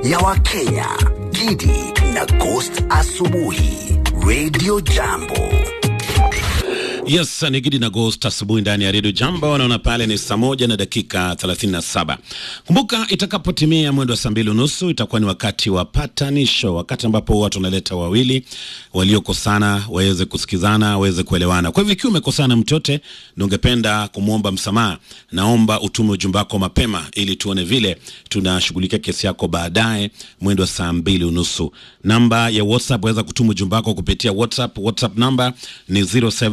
ya Wakenya, Gidi na Ghost Asubuhi, Radio Jambo. Yes, ni Gidi na Ghost asubuhi ndani ya Radio Jambo. Naona pale ni saa moja na dakika 37. Kumbuka itakapotimia mwendo wa saa mbili unusu itakuwa ni wakati wa patanisho, wakati ambapo watu wanaleta wawili waliokosana waweze kusikizana, waweze kuelewana. Kwa hivyo ikiwa umekosana mtu yote na ungependa kumwomba msamaha, naomba utume ujumbe wako mapema ili tuone vile tunashughulikia kesi yako baadaye mwendo wa saa mbili unusu. Namba ya WhatsApp waweza kutuma ujumbe wako kupitia WhatsApp. WhatsApp namba ni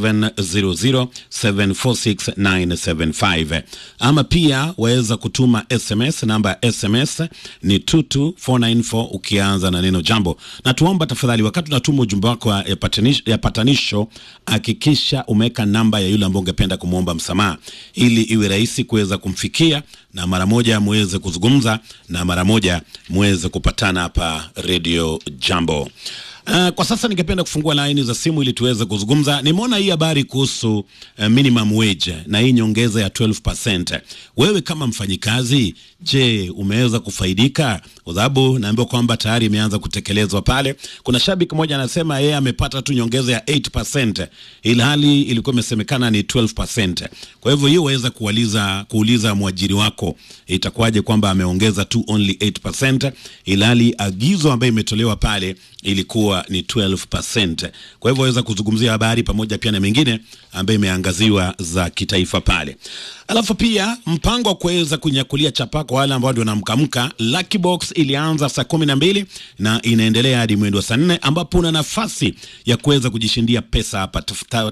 0700746975 ama pia waweza kutuma SMS. Namba ya SMS ni 22494 ukianza na neno jambo, na tuomba tafadhali, wakati unatuma ujumbe wako ya patanisho, ya patanisho hakikisha umeweka namba ya yule ambaye ungependa kumwomba msamaha ili iwe rahisi kuweza kumfikia na mara moja muweze kuzungumza na mara moja muweze kupatana hapa Radio Jambo. Uh, kwa sasa ningependa kufungua laini za simu ili tuweze kuzungumza. Nimeona hii habari kuhusu uh, minimum wage na hii nyongeza ya 12%. Wewe kama mfanyikazi, je, umeweza kufaidika? Kwa sababu naambiwa kwamba tayari imeanza kutekelezwa pale. Kuna shabiki mmoja anasema yeye amepata tu nyongeza ya 8% ilhali ilikuwa imesemekana ni 12%. Kwa hivyo hiyo waweza kuuliza kuuliza mwajiri wako itakuwaje kwamba ameongeza tu only 8% ilhali agizo ambayo imetolewa pale ilikuwa ni 12%. Kwa hivyo waweza kuzungumzia habari pamoja pia na mengine ambayo imeangaziwa za kitaifa pale. Alafu pia mpango wa kuweza kunyakulia chapa kwa wale ambao ndio wanamkamka. Lucky Box ilianza saa kumi na mbili na inaendelea hadi mwendo wa saa nne ambapo una nafasi ya kuweza kujishindia pesa hapa.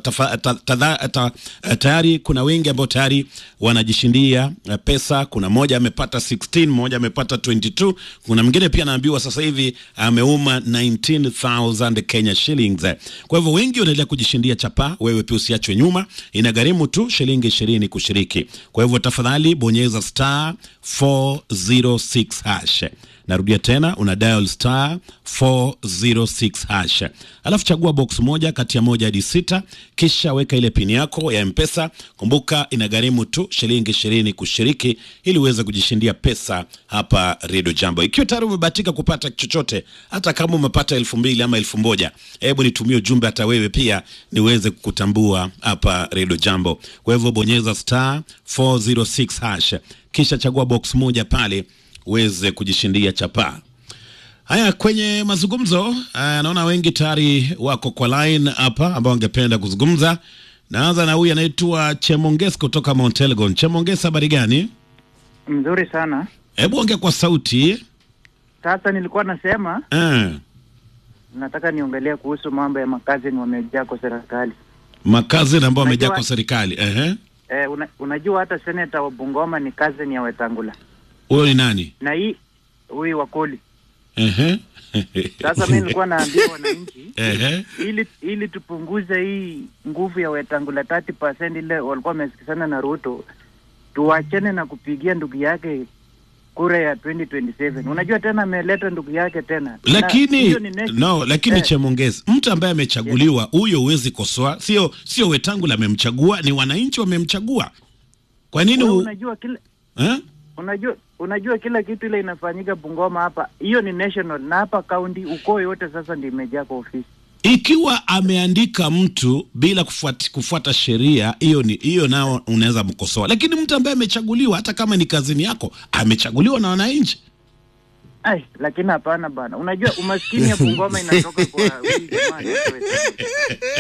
Tayari kuna wengi ambao tayari wanajishindia pesa. Kuna mmoja amepata 16, mmoja amepata 22, kuna mwingine pia anaambiwa sasa hivi ameuma 19000 Kenya shillings. Kwa hivyo wengi wanaendelea kujishindia chapa, wewe pia usiachwe nyuma. Inagharimu tu shilingi 20 kushiriki. Kwa hivyo tafadhali bonyeza star 406 hash. Narudia tena, una dial star 406 hash, alafu chagua box moja kati ya moja hadi sita, kisha weka ile pini yako ya Mpesa. Kumbuka inagharimu tu shilingi ishirini kushiriki, ili uweze kujishindia pesa hapa Radio Jambo. Ikiwa tayari umebahatika kupata chochote, hata kama umepata elfu mbili ama elfu moja hebu nitumie ujumbe hata wewe pia niweze kukutambua hapa Radio Jambo. Kwa hivyo bonyeza star 406 hash, kisha chagua box moja pale uweze kujishindia chapa. Haya, kwenye mazungumzo naona wengi tayari wako kwa line hapa ambao wangependa kuzungumza. Naanza na huyu anaitwa Chemonges kutoka Mount Elgon. Chemonges, habari gani? Mzuri sana. Hebu ongea kwa sauti. Sasa nilikuwa nasema Eh, nataka niongelee kuhusu mambo ya makazi ni wamejaa kwa serikali. makazi ambao wamejaa Unajua- kwa serikali. Ehe, Eh, una, unajua hata seneta wa Bungoma ni cousin ya Wetangula huyo ni nani? na hii huyu Wakoli. Ehe, Sasa mimi nilikuwa naambia wananchi ehe, ili ili tupunguze hii nguvu ya Wetangula 30% ile walikuwa wamesikizana na Ruto, tuachane na kupigia ndugu yake kura ya 2027. Unajua tena ameleta ndugu yake tena. Na lakini hiyo ni next- no, lakini eh, Chemongezi, mtu ambaye amechaguliwa huyo huwezi kosoa, sio sio Wetangula amemchagua, ni wananchi wamemchagua. Kwa nini wewe u... unajua kila eh? unajua unajua kila kitu ile inafanyika Bungoma hapa, hiyo ni national, na hapa county ukoo yote sasa ndio imejaa kwa ofisi. Ikiwa ameandika mtu bila kufuata, kufuata sheria, hiyo ni hiyo, nao unaweza mkosoa, lakini mtu ambaye amechaguliwa, hata kama ni kazini yako, amechaguliwa na wananchi. Ai, lakini hapana bana, unajua umaskini ya Bungoma inatoka kwa huyu jamaa anaitwa Wetangula.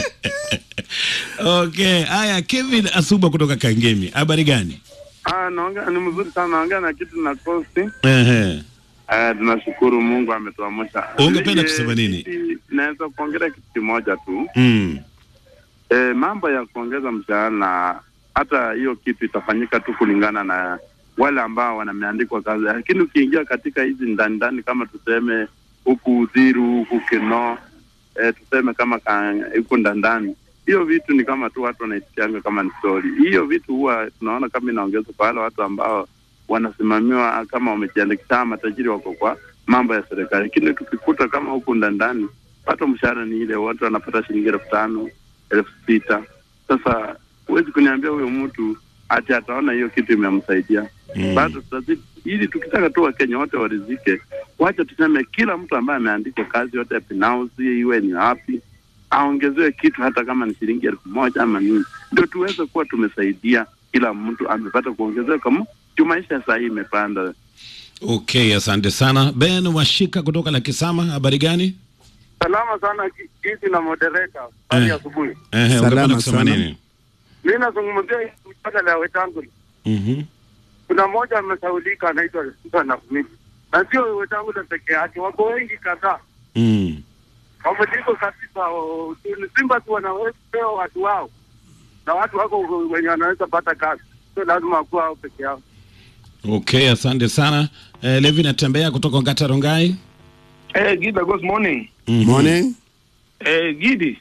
Okay, haya, Kevin Asuba kutoka Kangemi, habari gani? Ah, naongea ni mzuri sana, naongea na kitu na kosti. Ehe, Ah, tunashukuru Mungu ametuamsha. Ungependa Mimi, kusema nini? sisi Naweza kuongelea kitu kimoja tu. mm. E, mambo ya kuongeza mshahara na hata hiyo kitu itafanyika tu kulingana na wale ambao wanameandikwa kazi, lakini ukiingia katika hizi ndani ndani, kama tuseme huku Udhiru, huku Kino, e, tuseme kama ka- huku ndandani, hiyo vitu ni kama tu watu wanaisikianga kama ni story. Hiyo vitu huwa tunaona kama inaongezwa kwa wale watu ambao wanasimamiwa kama wamejiandikisha, matajiri wako kwa mambo ya serikali, lakini tukikuta kama huku ndandani, pato mshahara ni ile, watu wanapata shilingi elfu tano elfu sita Sasa huwezi kuniambia huyo mtu ati ataona hiyo kitu imemsaidia Mm. bado tutazidi ili tukitaka tu wakenya wote warizike wacha tuseme kila mtu ambaye ameandikwa kazi yote ya binafsi, iwe ni wapi, aongezewe kitu, hata kama ni shilingi elfu moja ama nini, ndio tuweze kuwa tumesaidia kila mtu amepata kuongezewa, kama juu maisha saa hii imepanda. Okay, asante sana Ben Washika kutoka Lakisama. Habari gani? Salama sana kiti na moderator. Eh. Hadi asubuhi. Ehe, Salama ungependa kusema sana. nini? Mimi nazungumzia hii mjadala ya Wetangula. Mhm. Kuna mmoja amesaulika anaitwa Susan Smith. Na sio Wetangula peke yake, wako wengi kadhaa. Mm. Wamejiko kabisa o- ni Simba tu wanawepewa watu wao. Na watu wako wenye wanaweza pata kazi. Sio lazima kuwa hao peke yao. Okay, asante sana. Eh, Levi natembea kutoka Ngata Rongai. Eh, Gida, good morning. Mhm. Morning. Eh, Gidi.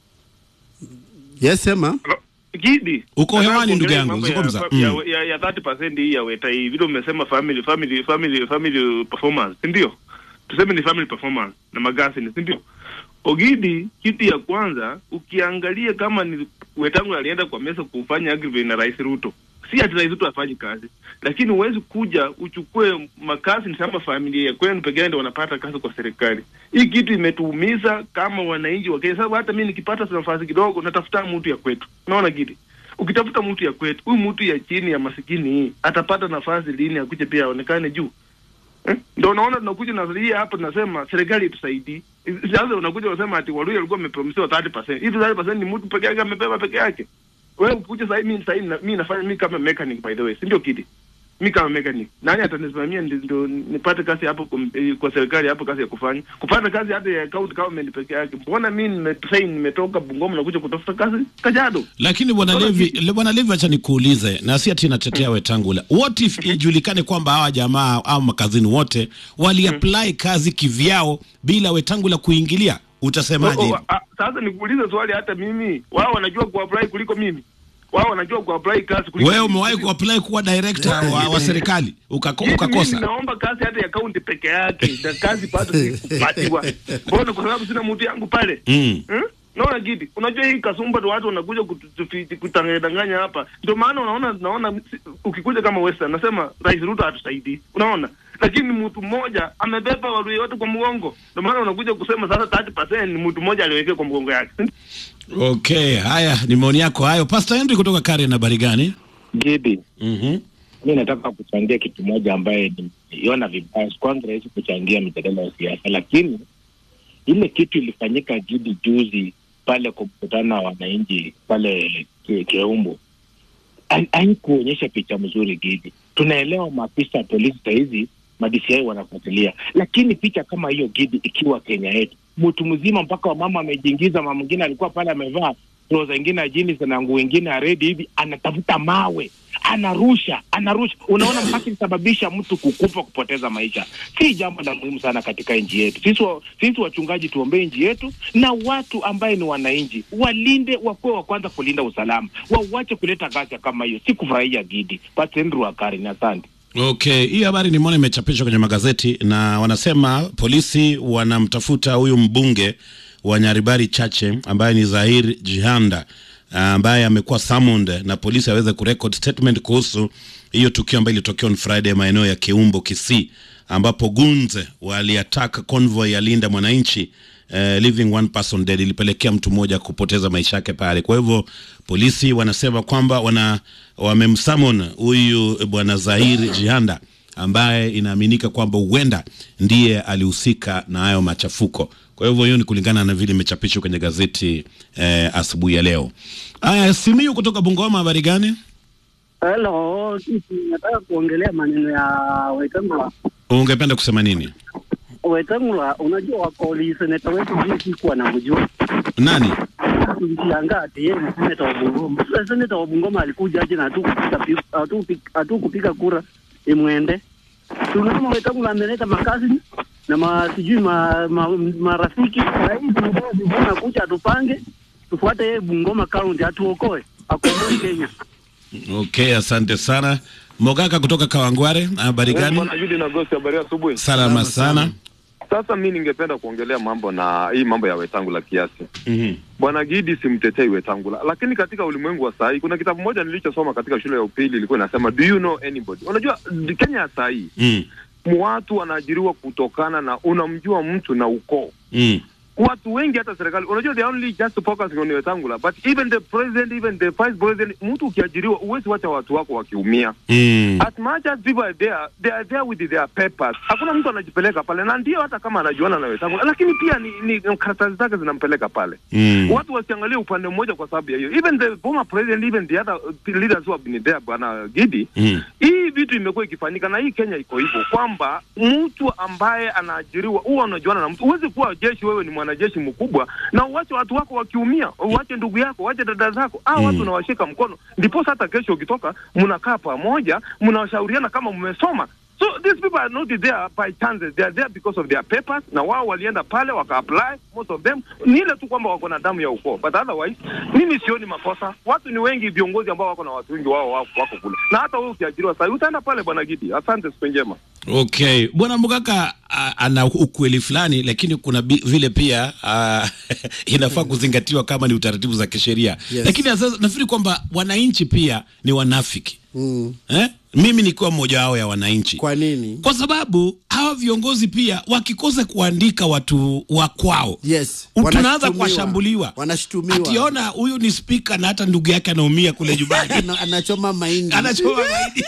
Yes, sema. Gidi. Uko Nataka hewani, ndugu kuongelea yangu, mambo zungumza. Ya, Mm. ya, ya, ya 30% hii ya weta hii vile umesema family family family family performance, si ndio? Tuseme ni family performance na magasi ni si ndio? Ogidi, kitu ya kwanza ukiangalia kama ni wetangu alienda kwa mesa kufanya agreement na Rais Ruto. Si ati Rais Ruto afanye kazi, lakini huwezi kuja uchukue makazi ni kama familia ya kwenu pekee ndio wanapata kazi kwa serikali. Hii kitu imetuumiza kama wananchi wa Kenya, sababu hata mimi nikipata nafasi kidogo natafuta mtu ya kwetu. Unaona Gidi? Ukitafuta mtu ya kwetu, huyu mtu ya chini ya masikini hii atapata nafasi lini akuje pia aonekane juu? Eh? Ndio unaona tunakuja na hii hapa tunasema serikali itusaidie. Sasa unakuja unasema ati Waluya walikuwa wamepromisiwa 30%. Hivi 30% ni mtu peke yake amebeba peke yake. Wewe ukikuja sasa mimi sasa na mimi nafanya mimi kama mechanic by the way, si ndio kidi? Mimi kama mechanic. Nani atanisimamia ndio ndio nipate kazi hapo kwa, eh, kwa serikali hapo kazi ya kufanya. Kupata kazi hata ya county government peke yake. Mbona mimi nimetrain nimetoka Bungoma na kuja kutafuta kazi Kajiado? Lakini bwana Bwana Levi, Gidi. le- bwana Levi, acha nikuulize, na si ati natetea Wetangula. What if ijulikane kwamba hawa jamaa au makazini wote waliapply kazi kivyao bila Wetangula kuingilia, utasemaje? Oh, hivi? oh, ah, sasa nikuulize swali, hata mimi wao wanajua kuapply kuliko mimi. Wao wanajua kuapply kazi kuliko Wewe mimi. umewahi kuapply kuwa director wa, wa serikali ukako, Mimi- ukakosa? Mimi naomba kazi hata ya kaunti peke yake, na kazi bado sikupatiwa. Mbona? Kwa sababu sina mtu yangu pale. Mm. Hmm? Naona Gidi, unajua hii kasumba ndo watu wanakuja kutu- kutanganya hapa. Ndio maana unaona naona si- ukikuja kama Western nasema Rais Ruto hatusaidii. Unaona? Lakini mtu mmoja amebeba Waluya wote kwa mgongo. Ndio maana unakuja kusema sasa 30% ni mtu mmoja aliwekea kwa mgongo yake. Okay, haya ni maoni yako hayo. Pastor Henry kutoka Karen, habari gani? Gidi, Mhm. mi nataka kuchangia kitu moja ambaye nimeiona vibaya. Kwanza rahisi kuchangia mijadala ya siasa, lakini ile kitu ilifanyika Gidi juzi pale kwa mkutano wa wananchi pale Ke- Keumbu hai- haikuonyesha picha mzuri Gidi. Tunaelewa maafisa wa polisi sahizi madisiai wanafuatilia, lakini picha kama hiyo Gidi ikiwa Kenya yetu, mtu mzima mpaka wamama amejiingiza, mama mwingine alikuwa pale amevaa troza ingine ya jeans na nguo ingine ya redi hivi, anatafuta mawe anarusha anarusha, unaona mpaka ilisababisha mtu kukufa kupoteza maisha. Si jambo la muhimu sana katika nchi yetu. Sisi wa, sisi wachungaji tuombee nchi yetu, na watu ambaye ni wananchi walinde, wakuwe wa kwanza kulinda usalama, wawache kuleta ghasia kama hiyo. Si kufurahia Gidi Pasendru Wakari. Asante. Okay, hii habari nimeona imechapishwa kwenye magazeti na wanasema polisi wanamtafuta huyu mbunge wa Nyaribari Chache ambaye ni Zahir Jihanda ambaye amekuwa summoned na polisi aweze kurecord statement kuhusu hiyo tukio ambayo ilitokea on Friday maeneo ya Keumbo Kisii, ambapo gunze waliataka convoy ya Linda Mwananchi eh, leaving one person dead, ilipelekea mtu mmoja kupoteza maisha yake pale. Kwa hivyo polisi wanasema kwamba wana wamemsummon huyu bwana Zahir Jihanda ambaye inaaminika kwamba huenda ndiye alihusika na hayo machafuko. Kwa hivyo hiyo ni kulingana na vile imechapishwa kwenye gazeti eh, asubuhi ya leo. Aya, Simiyu kutoka Bungoma, habari gani? Hello, sisi nataka kuongelea maneno ya Wetangula. Ungependa kusema nini? Wetangula, unajua wakoli seneta wetu hii sikuwa na mjua Nani? tulishangaa ati yeye ni seneta wa Bungoma. Sasa seneta wa Bungoma alikuja aje na hatukupiga pi- hatukupi- hatukupiga kura imwende. Tunaona Wetangula ameleta makazi na ma, sijui ma, ma, marafiki Saa hii tunataka vijana kuja atupange tufuate yeye Bungoma county atuokoe akomboe Kenya. Okay, asante sana. Mogaka kutoka Kawangware, habari gani? Bwana Judi na Gosi, habari ya asubuhi. Salama sana. Sasa mi ningependa kuongelea mambo na hii mambo ya Wetangula kiasi. Mhm. Bwana Gidi, simtetei Wetangula, lakini katika ulimwengu wa saa hii kuna kitabu moja nilichosoma katika shule ya upili ilikuwa inasema do you know anybody. Unajua Kenya ya saa hii Mm. watu wanaajiriwa kutokana na unamjua mtu na ukoo Mm. watu wengi hata serikali unajua they only just focusing on Wetangula but even the president even the vice president mtu ukiajiriwa huwezi wacha watu wako wakiumia Mm. as much as people are there they are there with their papers hakuna mtu anajipeleka pale na ndio hata kama anajuana na Wetangula lakini pia ni, ni karatasi zake zinampeleka pale Mm. watu wasiangalie upande mmoja kwa sababu ya hiyo even the former president even the other uh, leaders who have been there bwana Gidi Mm. hii vitu imekuwa ikifanyika na hii Kenya iko hivyo kwamba mtu ambaye anaajiriwa huwa unajuana na mtu. Huwezi kuwa jeshi, wewe ni mwanajeshi mkubwa na uwache watu wako wakiumia, uwache ndugu yako, uwache dada zako, ah, Mm. watu unawashika mkono, ndipo hata kesho ukitoka mnakaa pamoja, mnawashauriana kama mmesoma. So these people are not there by chance, they are there because of their papers, na wao walienda pale waka apply, most of them ni ile tu kwamba wako na damu ya ukoo, but otherwise mimi sioni makosa. Watu ni wengi, viongozi ambao wako na watu wengi wao wako, wako kule, na hata wewe ukiajiriwa sasa utaenda pale, bwana Gidi. Asante, siku njema. Okay, bwana Mugaka a- ana ukweli fulani, lakini kuna bi, vile pia a, inafaa kuzingatiwa kama ni utaratibu za kisheria Yes. lakini sasa nafikiri kwamba wananchi pia ni wanafiki Mm. eh? Mimi nikiwa mmoja wao ya wananchi. Kwa nini? Kwa sababu hawa viongozi pia wakikosa kuandika watu wa kwao Yes. tunaanza wanashutumiwa. kuwashambuliwa, Wanashutumiwa. ationa huyu ni spika na hata ndugu yake anaumia kule nyumbani Ana- anachoma mahindi. anachoma mahindi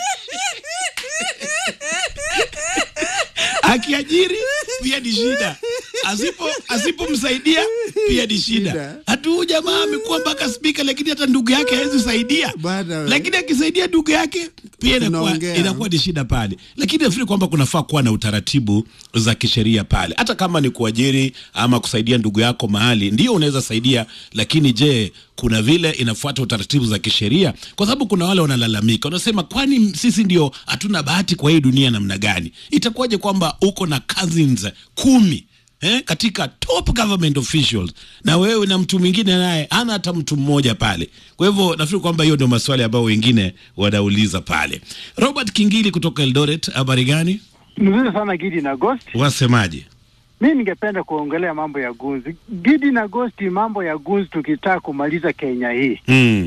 akiajiri pia ni shida, asipo asipomsaidia pia ni shida. Shida. Hatu huyu jamaa amekuwa mpaka spika, lakini hata ndugu yake hawezi saidia, Bana we. lakini akisaidia ndugu yake pia inakuwa Tunaongea. inakuwa ni shida pale. Lakini nafikiri kwamba kunafaa kuwa na utaratibu za kisheria pale, hata kama ni kuajiri ama kusaidia ndugu yako mahali, ndio unaweza saidia, lakini je, kuna vile inafuata utaratibu za kisheria? Kwa sababu kuna wale wanalalamika, wanasema kwani sisi ndio hatuna bahati kwa hii dunia namna gani? Itakuwaje kwamba uko na cousins kumi eh, katika top government officials na wewe na mtu mwingine naye hana hata mtu mmoja pale. Kwa hivyo nafikiri kwamba hiyo ndio maswali ambayo wengine wanauliza pale. Robert Kingili kutoka Eldoret, habari gani? Mzuri sana Gidi na Ghost. Wasemaje? Mi ningependa kuongelea mambo ya gunzi. Gidi na Ghost, mambo ya gunzi, tukitaka kumaliza Kenya hii, Mm.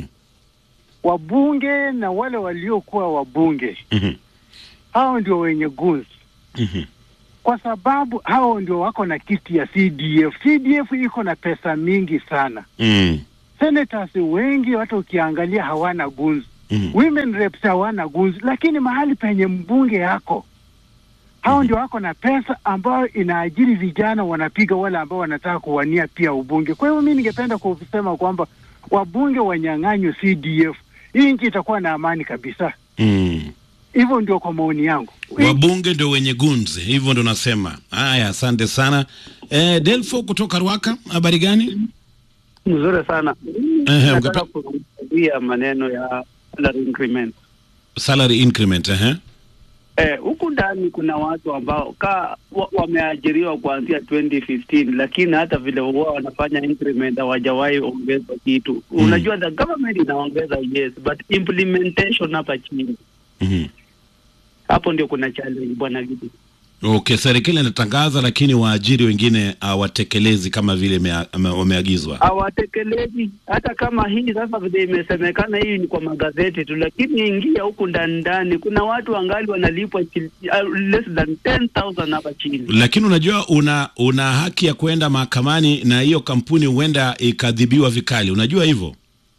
wabunge na wale waliokuwa wabunge Mhm. hao ndio wenye gunzi, Mhm. kwa sababu hao ndio wako na kiti ya CDF. CDF iko na pesa mingi sana. Mm. Senators wengi hata ukiangalia hawana gunzi. Mhm. Women reps hawana gunzi, lakini mahali penye mbunge yako hao ndio wako na pesa ambayo inaajiri vijana wanapiga wale ambao wanataka kuwania pia ubunge. Kwa hiyo mi ningependa kusema kwamba wabunge wanyang'anywe CDF, hii nchi itakuwa na amani kabisa. Mm. Hivyo ndio kwa maoni yangu. Wabunge ndio wenye gunzi, hivyo ndo nasema. Haya, asante sana. Eh, Delfo kutoka Rwaka, habari gani? Mzuri sana. Ehe, Nataka ungepe- kuzungumzia maneno ya salary increment. Salary increment, eh? Eh, huku ndani kuna watu ambao ka wa, wameajiriwa kuanzia 2015 lakini hata vile huwa wanafanya increment hawajawahi ongeza kitu. Unajua the government inaongeza yes, but implementation hapa chini Mhm. hapo ndio kuna challenge bwana Gidi. Okay, serikali inatangaza lakini waajiri wengine hawatekelezi kama vile mea- ame- wameagizwa. hawatekelezi hata kama hii sasa vile imesemekana hii ni kwa magazeti tu, lakini ingia huku ndani ndani, kuna watu wangali wanalipwa chil- uh, less than 10,000 hapa chini. Lakini unajua una una haki ya kwenda mahakamani na hiyo kampuni huenda ikadhibiwa vikali. Unajua hivyo?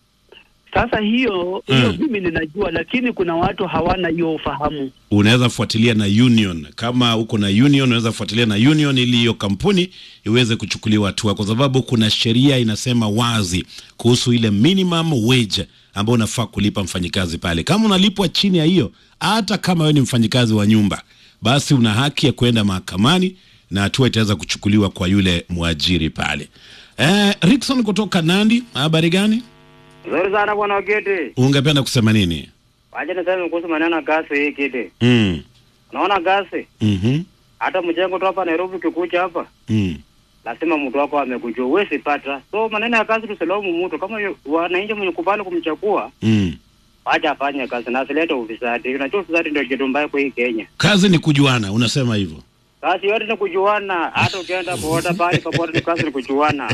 Sasa hiyo hiyo Mm. mimi ninajua, lakini kuna watu hawana hiyo ufahamu. Unaweza fuatilia na union. Kama uko na union, unaweza fuatilia na union ili hiyo kampuni iweze kuchukuliwa hatua, kwa sababu kuna sheria inasema wazi kuhusu ile minimum wage ambayo unafaa kulipa mfanyikazi pale. Kama unalipwa chini ya hiyo, hata kama wewe ni mfanyikazi wa nyumba, basi una haki ya kwenda mahakamani na hatua itaweza kuchukuliwa kwa yule mwajiri pale. Eh, Rickson kutoka Nandi, habari gani? Nzuri sana bwana Kiti. Ungependa kusema nini? Wacha niseme kuhusu maneno ya gasi hii Kiti. Mm. Unaona gasi Mhm. hata mjengo tu hapa Nairobi ukikuja hapa Mm. lazima mtu wako amekujua, huwezi pata. So maneno ya kazi tusilaumu mtu, kama yu- wananchi mwenye kubali kumchagua, Mm. wacha afanye kazi na asilete ufisadi. Unajua ufisadi ndio kitu mbaya kwa hii Kenya. Kazi ni kujuana, unasema hivyo. Kazi yote ni kujuana, hata ukienda boda pale popote, ni kazi ni kujuana.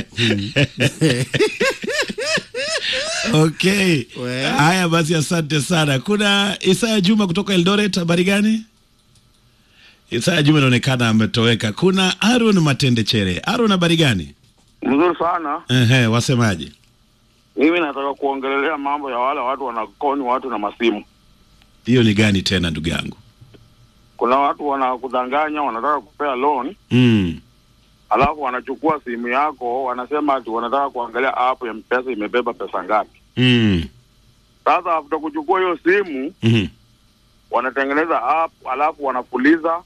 Okay. Haya basi, asante sana. Kuna Isaya Juma kutoka Eldoret, habari gani? Isaya Juma inaonekana ametoweka. Kuna Aaron Matende Chere. Aaron, habari gani? Mzuri sana. Ehe, wasemaje? Mimi nataka kuongelelea mambo ya wale watu wanakoni watu na masimu. Hiyo ni gani tena ndugu yangu? Kuna watu wanakudanganya, wanataka kupea loan, Mm. alafu wanachukua simu yako, wanasema ati wanataka kuangalia app ya mpesa imebeba pesa ngapi. Mm. Sasa after kuchukua hiyo simu Mhm. wanatengeneza app, alafu wanafuliza,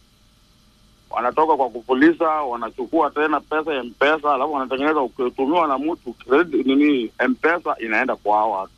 wanatoka kwa kufuliza, wanachukua tena pesa ya mpesa, alafu wanatengeneza, ukitumiwa na mtu credit nini, mpesa inaenda kwa hao watu.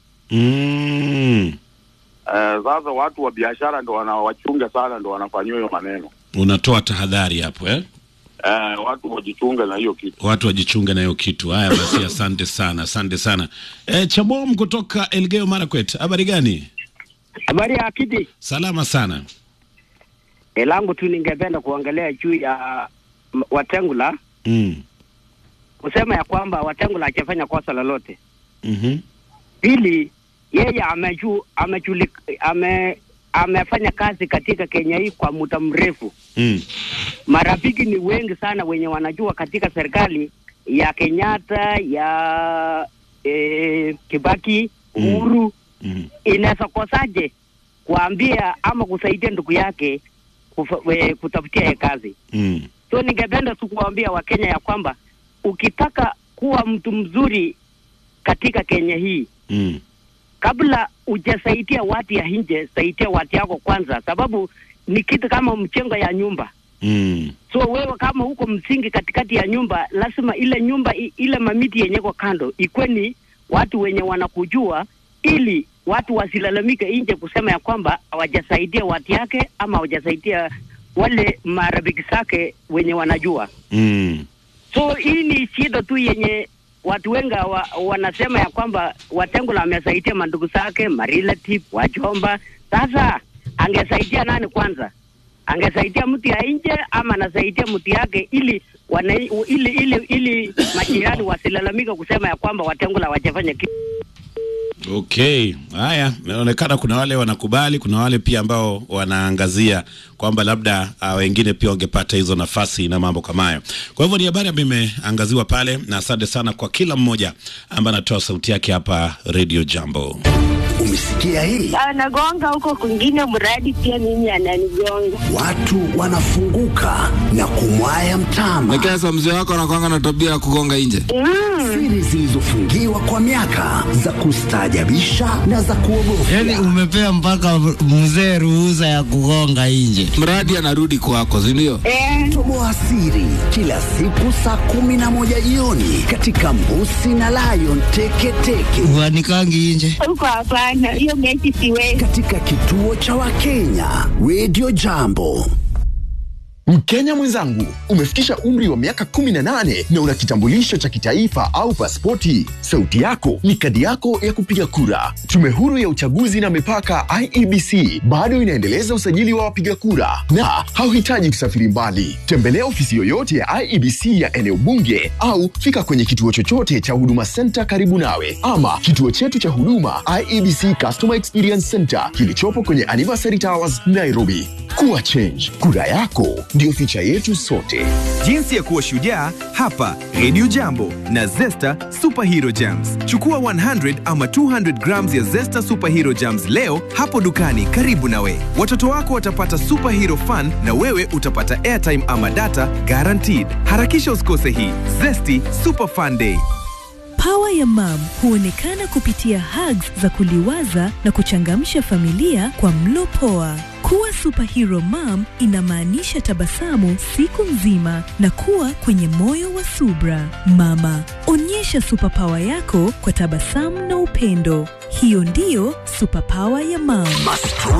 Mm. Eh, sasa watu wa biashara ndo wanawachunga sana, ndo wanafanyiwa hiyo maneno. Unatoa tahadhari hapo eh? Eh, watu wajichunge na hiyo kitu. Watu wajichunge na hiyo kitu. Haya basi, asante sana, asante sana. E, Chabom kutoka Elgeyo Marakwet, habari gani? Habari ya Kidi. Salama sana. E, langu tu ningependa kuongelea juu ya m- Watengula Mm. kusema ya kwamba Watengula hajafanya kosa lolote. Mhm. Pili, yeye ameju, amejuli, ame, amefanya kazi katika Kenya hii kwa muda mrefu. Mm. Marafiki ni wengi sana wenye wanajua katika serikali ya Kenyatta ya e, Kibaki, Uhuru Mm. inaweza kosaje kuambia ama kusaidia ndugu yake kufa, we, kutafutia ye kazi. Mm. So ningependa tu kuwaambia Wakenya ya kwamba ukitaka kuwa mtu mzuri katika Kenya hii, Mm. kabla hujasaidia watu ya nje, saidia watu yako kwanza, sababu ni kitu kama mchengo ya nyumba. Mm. So wewe kama uko msingi katikati ya nyumba, lazima ile nyumba i- ile mamiti yenye iko kando ikwe ni watu wenye wanakujua, ili watu wasilalamike nje kusema ya kwamba hawajasaidia watu yake ama hawajasaidia wale marafiki zake wenye wanajua. Mm. So hii ni shida tu yenye watu wengi wa, wanasema ya kwamba Watengula amesaidia mandugu zake, marelative, wajomba. Sasa angesaidia nani kwanza? Angesaidia mtu ya nje ama anasaidia mtu yake ili wana, ili ili ili majirani wasilalamika kusema ya kwamba Watengula hawajafanya kitu. Okay, haya, inaonekana kuna wale wanakubali, kuna wale pia ambao wanaangazia kwamba labda uh, wengine pia wangepata hizo nafasi na mambo kama hayo. Kwa hivyo ni habari ambayo imeangaziwa pale, na asante sana kwa kila mmoja ambaye anatoa sauti yake hapa Radio Jambo. Umesikia hii? anagonga huko kwingine, mradi pia mimi ananigonga. Watu wanafunguka na kumwaya mtama. Lakini sasa mzee wako anakwanga na tabia ya kugonga nje. Siri zilizofungiwa kwa miaka za kustaajabisha na za kuogofya. Yaani umepea mpaka mzee ruhusa ya kugonga nje. Mradi anarudi kwako, si ndio? Toboa siri kila siku saa kumi na moja jioni katika Mbusi na Lion Teketeke Wanikangi nje. Huko hapana, hiyo mechi siwezi. katika kituo cha Wakenya Radio Jambo. Mkenya mwenzangu, umefikisha umri wa miaka 18 na una kitambulisho cha kitaifa au pasipoti. Sauti yako ni kadi yako ya kupiga kura. Tume huru ya uchaguzi na mipaka IEBC bado inaendeleza usajili wa wapiga kura na hauhitaji kusafiri mbali. Tembelea ofisi yoyote ya IEBC ya eneo bunge au fika kwenye kituo chochote cha Huduma Center karibu nawe, ama kituo chetu cha huduma IEBC Customer Experience Center kilichopo kwenye Anniversary Towers, Nairobi. Kuwa change, kura yako ndio ficha yetu sote. Jinsi ya kuwa shujaa hapa Radio Jambo na Zesta Superhero Jams. Chukua 100 ama 200 grams ya Zesta Superhero Jams leo hapo dukani karibu nawe. Watoto wako watapata superhero fun na wewe utapata airtime ama data guaranteed. Harakisha usikose hii Zesty Super Fun Day. Pawa ya mam huonekana kupitia hugs za kuliwaza na kuchangamsha familia kwa mlo poa. Kuwa superhero mom inamaanisha tabasamu siku nzima na kuwa kwenye moyo wa subra. Mama, onyesha superpower yako kwa tabasamu na upendo. Hiyo ndiyo superpower ya mam. Mastori